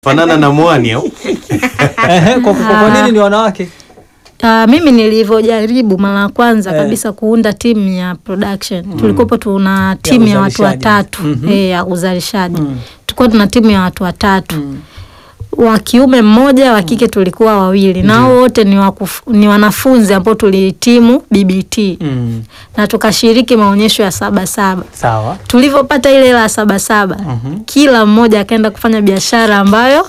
fanana na mwani au Ehe, kwa, kwa, kwa nini ni wanawake? Uh, mimi nilivyojaribu mara ya kwanza Eh. kabisa kuunda timu ya production tulikuwepo tuna timu ya, watu uzalishaji. watatu Mhm. eh, ya uzalishaji Mm. tulikuwa tuna timu ya watu watatu wa kiume mmoja wa kike tulikuwa wawili na hao wote ni, wakuf, ni wanafunzi ambao tulihitimu BBT Mm. na tukashiriki maonyesho ya Sabasaba. Sawa. Tulivyopata ile hela ya Sabasaba Mhm. kila mmoja akaenda kufanya biashara ambayo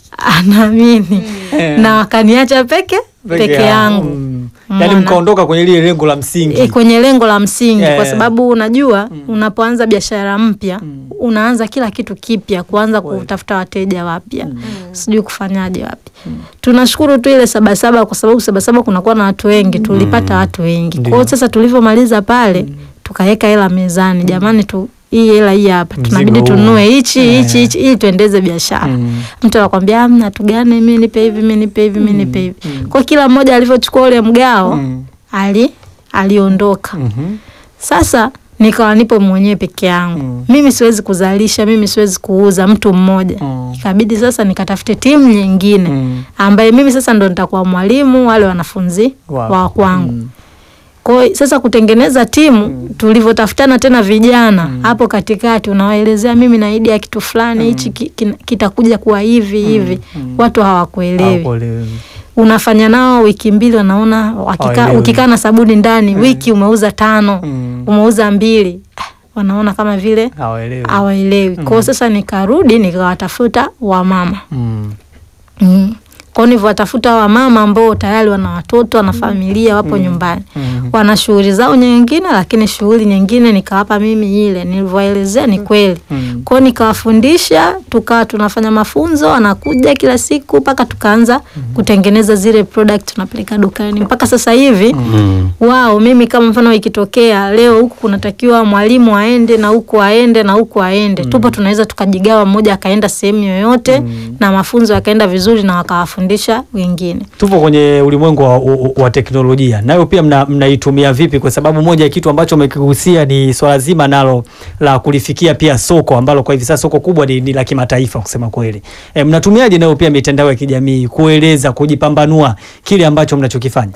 anaamini Eh. na wakaniacha peke peke yangu Mm. Umeona? Yaani mkaondoka kwenye lile lengo la msingi. e, kwenye lengo la msingi Eh. kwa sababu unajua unapoanza biashara mpya unaanza kila kitu kipya kuanza kutafuta wateja wapya sijui kufanyaje wapi tunashukuru tu ile sabasaba kwa sababu sabasaba kunakuwa na watu wengi tulipata watu wengi kwa hiyo sasa tulivyomaliza pale tukaweka hela mezani jamani tu hii hela hii hapa tunabidi Mzigo huu. tununue hichi Eh. hichi hichi ili tuendeze biashara Mm. mtu anakwambia amna tugane mi nipe hivi mi nipe hivi mi nipe hivi kwa kila mmoja alivyochukua ule mgao Mm. ali aliondoka Mhm. sasa nikawa nipo mwenyewe peke yangu Mm. mimi siwezi kuzalisha mimi siwezi kuuza mtu mmoja Mm. ikabidi sasa nikatafute timu nyingine Mm. ambaye mimi sasa ndo nitakuwa mwalimu wale wanafunzi Wa- wa kwangu Mm. kwa hiyo sasa kutengeneza timu tulivyotafutana tena vijana hapo katikati unawaelezea mimi na idea kitu fulani hichi ki- kina- kitakuja kuwa hivi hivi watu hawakuelewi Hawakuelewi. unafanya nao wiki mbili wanaona wakika, Hawaelewi. ukikaa na sabuni ndani wiki umeuza tano Mm. umeuza mbili ah, wanaona kama vile Hawaelewi. hawaelewi kwao sasa nikarudi nikawatafuta wamama Mm. mm. kwao nilivyowatafuta wamama ambao tayari wana watoto wana familia wapo nyumbani Mm. wana shughuli zao nyingine lakini shughuli nyingine nikawapa mimi ile nilivyoelezea ni kweli Mm. kwao nikawafundisha tukawa tunafanya mafunzo wanakuja kila siku mpaka tukaanza kutengeneza zile product tunapeleka dukani mpaka sasa hivi mm. wao mimi kama mfano ikitokea leo huku kunatakiwa mwalimu aende na huku aende na huku aende tupo tunaweza tukajigawa mmoja akaenda sehemu yoyote na mafunzo yakaenda vizuri na wakawafundisha wengine Tupo kwenye ulimwengu wa, wa, wa teknolojia, nayo pia mna- mnaitumia vipi? Kwa sababu moja ya kitu ambacho umekigusia ni swala zima nalo la kulifikia pia soko ambalo kwa hivi sasa soko kubwa ni, ni la kimataifa kusema kweli. E, mnatumiaje nayo pia mitandao ya kijamii kueleza, kujipambanua kile ambacho mnachokifanya?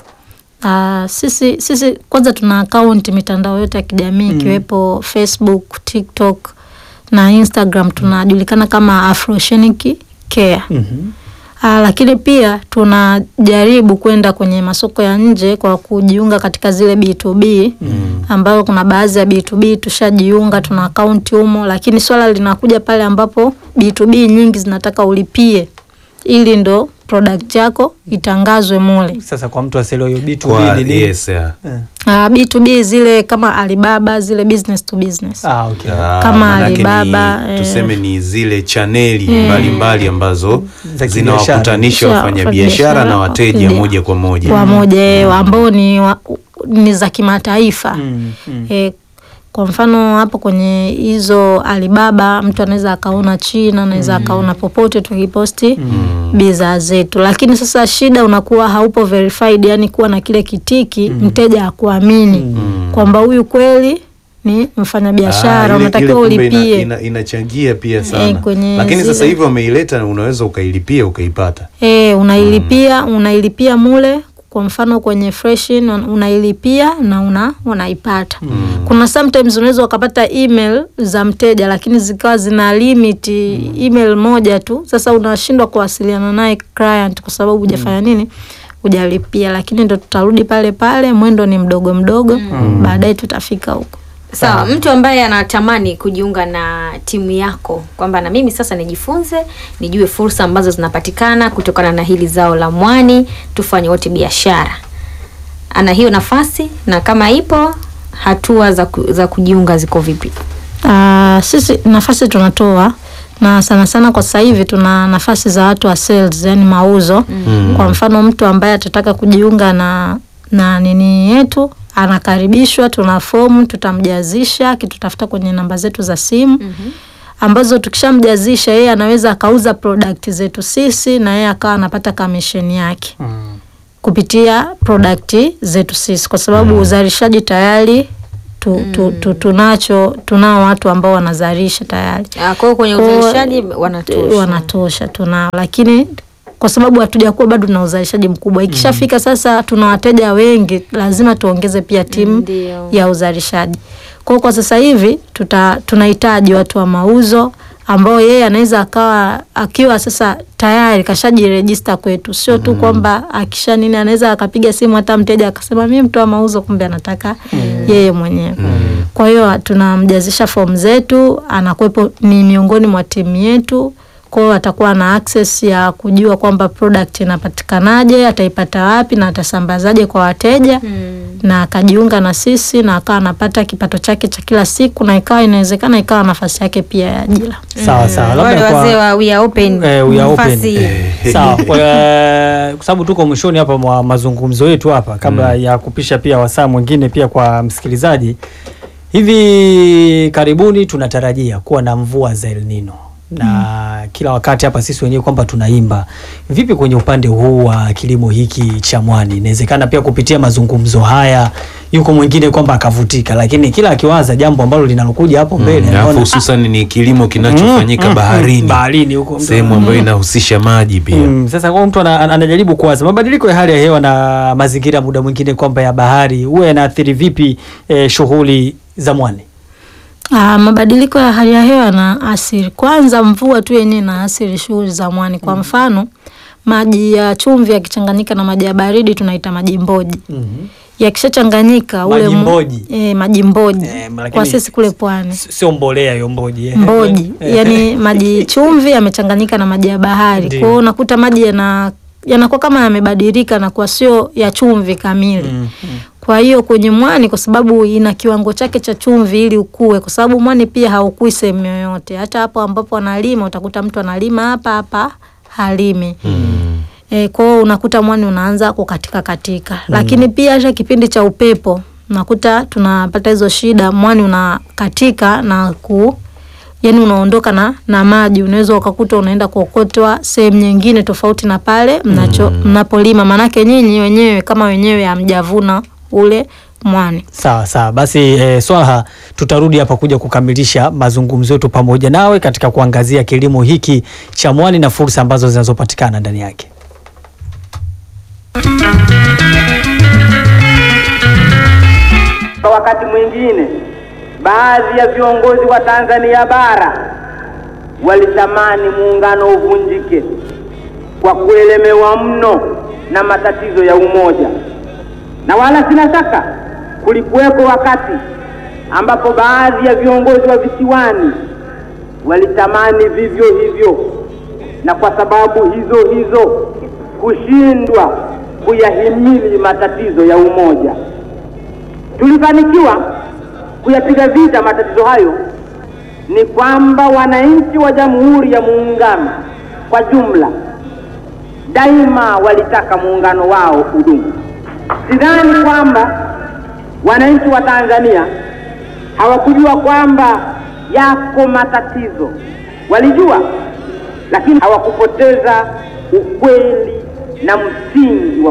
Uh, sisi, sisi kwanza tuna akaunti mitandao yote ya kijamii ikiwepo Facebook, TikTok na Instagram tunajulikana kama Afroshenic Care. Mhm. Uh, lakini pia tunajaribu kwenda kwenye masoko ya nje kwa kujiunga katika zile B2B ambayo kuna baadhi ya B2B tushajiunga, tuna akaunti humo, lakini swala linakuja pale ambapo B2B nyingi zinataka ulipie ili ndo product yako itangazwe mule. Sasa kwa mtu asielewe hiyo B2B kwa ni nini? yes yeah. Eh. Uh, B2B zile kama Alibaba zile business to business. Ah, okay. Ah, Kama manake Alibaba, ni, eh. tuseme ni zile chaneli mbalimbali ambazo Za zinawakutanisha kibiashara. wafanyabiashara na wateja Ndio. moja kwa moja Kwa moja eh, ambao ni, wa, ni za kimataifa. Mm, mm. E, kwa mfano hapo kwenye hizo Alibaba mtu anaweza akaona China, anaweza akaona popote tukiposti bidhaa zetu, lakini sasa shida unakuwa haupo verified, yani kuwa na kile kitiki mteja akuamini kwamba huyu kweli ni Ah, mfanyabiashara, ile- unatakiwa ile kumbe ulipie. ina, ina, inachangia pia sana Eh, kwenye lakini sasa zile- hivi wameileta unaweza ukailipia ukaipata E, unailipia unailipia mule kwa mfano kwenye freshin un- unailipia na una unaipata. Kuna sometimes unaweza ukapata email za mteja lakini zikawa zina limit email moja tu. Sasa unashindwa kuwasiliana naye client kwa sababu hujafanya nini? Hujalipia, lakini ndo tutarudi pale pale, mwendo ni mdogo mdogo, baadaye tutafika huko. Sawa, mtu ambaye anatamani kujiunga na timu yako kwamba na mimi sasa nijifunze, nijue fursa ambazo zinapatikana kutokana na hili zao la mwani, tufanye wote biashara. Ana hiyo nafasi na kama ipo, hatua za, ku, za kujiunga ziko vipi? Ah, sisi nafasi tunatoa na sana sana kwa sasa hivi tuna nafasi za watu wa sales, yani mauzo. Kwa mfano mtu ambaye atataka kujiunga na na nini yetu anakaribishwa, tuna fomu tutamjazisha, kitutafuta kwenye namba zetu za simu ambazo tukishamjazisha yeye anaweza akauza product zetu sisi na yeye akawa anapata commission yake Mm. kupitia product zetu sisi, kwa sababu uzalishaji tayari tu, tu, tu, tunacho tunao watu ambao wanazalisha tayari Ah, Kwa hiyo kwenye Kwa- uzalishaji wanatosha. wanatosha tunao, lakini kwa sababu hatujakuwa bado na uzalishaji mkubwa, ikishafika sasa tuna wateja wengi, lazima tuongeze pia timu Ndio. ya uzalishaji. Kwa hiyo kwa sasa hivi tuta, tunahitaji watu wa mauzo ambao yeye anaweza akawa akiwa sasa tayari kashajirejista kwetu, sio tu kwamba akisha nini, anaweza akapiga simu hata mteja akasema mimi mtu wa mauzo, kumbe anataka yeye mwenyewe. Kwa hiyo tunamjazisha fomu zetu, anakuwepo ni miongoni mwa timu yetu. Kwa hiyo atakuwa na access ya kujua kwamba product inapatikanaje, ataipata wapi na atasambazaje kwa wateja Mm. na akajiunga na sisi na akawa anapata kipato chake cha kila siku na ikawa inawezekana ikawa nafasi yake pia ya ajira. Sawa sawa, Wale labda wazee kwa wa we are open. Eh, we are open. nafasi sawa, kwa eh, kwa sababu tuko mwishoni hapa mwa mazungumzo yetu hapa, kabla ya kupisha pia wasaa mwingine pia kwa msikilizaji, hivi karibuni tunatarajia kuwa na mvua za El Nino na kila wakati hapa sisi wenyewe kwamba tunaimba vipi kwenye upande huu wa kilimo hiki cha mwani. Inawezekana pia kupitia mazungumzo haya yuko mwingine kwamba akavutika, lakini kila akiwaza jambo ambalo linalokuja hapo mbele Mm, alafu anaona, hususan ni kilimo kinachofanyika Mm, mm, baharini, baharini huko mtu- sehemu ambayo inahusisha maji pia. Mm, sasa kwa mtu ana- ana- anajaribu kuwaza mabadiliko ya hali ya hewa na mazingira muda mwingine kwamba ya bahari huwa yanaathiri vipi eh, shughuli za mwani? Ah, mabadiliko ya hali ya hewa na asiri, kwanza mvua tu yenyewe na asiri shughuli za mwani. Kwa mfano maji ya chumvi yakichanganyika na maji ya baridi tunaita maji mboji. Yakishachanganyika ule Maji mu- mboji. eh, maji mboji Eh, lakini kwa sisi kule pwani S- Sio mbolea hiyo mboji eh. mboji Eh, yani maji chumvi yamechanganyika na maji ya bahari. Ndio. Kwa hiyo unakuta maji yana yanakuwa kama yamebadilika na kwa sio ya chumvi kamili. mm, mm. Kwa hiyo kwenye mwani, kwa sababu ina kiwango chake cha chumvi ili ukue, kwa sababu mwani pia haukui sehemu yoyote. Hata hapo ambapo analima utakuta mtu analima hapa hapa halimi Mm. e, kwa hiyo unakuta mwani unaanza kukatika katika, lakini pia hata kipindi cha upepo unakuta tunapata hizo shida, mwani unakatika na ku yani unaondoka na, na maji, unaweza ukakuta unaenda kuokotwa sehemu nyingine tofauti na pale mnacho mnapolima, maanake nyinyi wenyewe kama wenyewe hamjavuna ule mwani. Sawa sawa, basi eh, Swaha, tutarudi hapa kuja kukamilisha mazungumzo yetu pamoja nawe katika kuangazia kilimo hiki cha mwani na fursa ambazo zinazopatikana ndani yake. Kwa wakati mwingine baadhi ya viongozi wa Tanzania bara walitamani muungano uvunjike kwa kuelemewa mno na matatizo ya umoja, na wala sina shaka kulikuweko wakati ambapo baadhi ya viongozi wa visiwani walitamani vivyo hivyo, na kwa sababu hizo hizo kushindwa kuyahimili matatizo ya umoja tulifanikiwa kuyapiga vita matatizo hayo, ni kwamba wananchi wa Jamhuri ya Muungano kwa jumla daima walitaka muungano wao udumu. Sidhani kwamba wananchi wa Tanzania hawakujua kwamba yako matatizo, walijua, lakini hawakupoteza ukweli na msingi wa